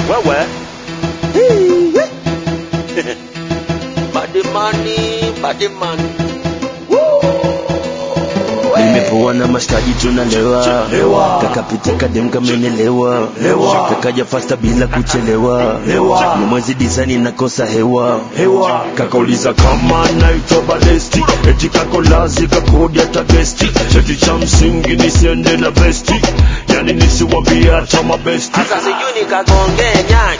wewe badimani badimani nimepoa na mashikaji tunalewa Lewa. kakapitika dem kamenelewa Lewa. kakaja fasta bila kuchelewa Lewa. ni mwezi disani nakosa hewa hewa kakauliza kama naitwa balesti eti kakolazi kakodi hata gesti cheti cha msingi nisiende na vesti yani nisiwambia hata mabesti sasa sijui nikagongee nyagi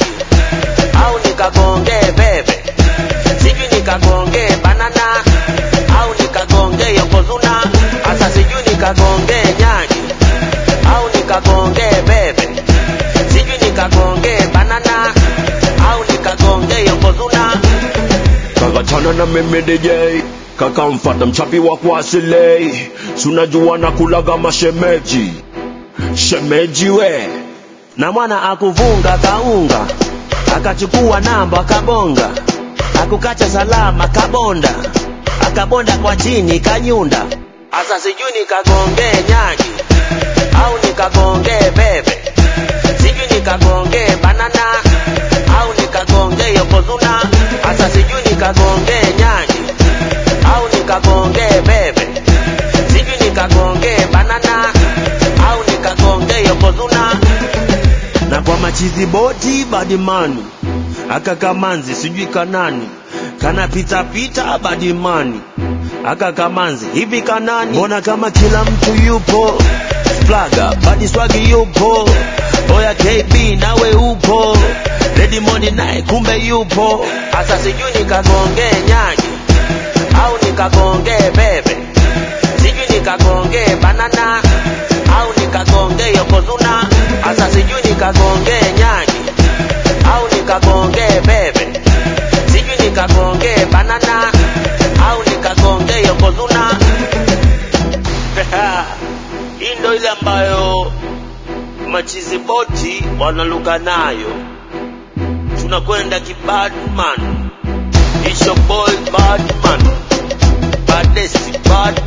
au nikagongee bebe sijui nikagongee banana au nikagongee yokozuna sasa sijui nikagongee nyagi au nikagongee bebe sijui nikagongee banana au nikagongee yokozuna kakachana na mimi DJ kakamfata mchapi wa kuasilei sunajua na kulaga mashemeji shemeji we na mwana akuvunga kaunga akachukua namba akabonga akukacha salama kabonda akabonda kwa chini kanyunda asa sijui nikagongee nyagi au nikagongee bebe sijui nikagongee banana au nikagongee yokozuna asa sijui nikagongee nyagi au nikagongee bebe sijui nikagongee banana au nikagongee yokozuna na kwa machizi boti badimani aka kamanzi sijui kanani kana pita pita badimani aka kamanzi hivi kanani mbona kama kila mtu yupo flaga badi swagi yupo oya kb nawe upo redimoni naye kumbe yupo asa sijui nikagongee nyagi au nikagongee bebe sijui nikagongee banana au nikagongee yokozuna asa sijui nikagongee nyagi au nikagongee bebe sijui nikagongee banana au nikagongee yokozuna hii ndo ile ambayo machizi boti wanaluka nayo tunakwenda kibadman It's your boy Badman Badesi Badman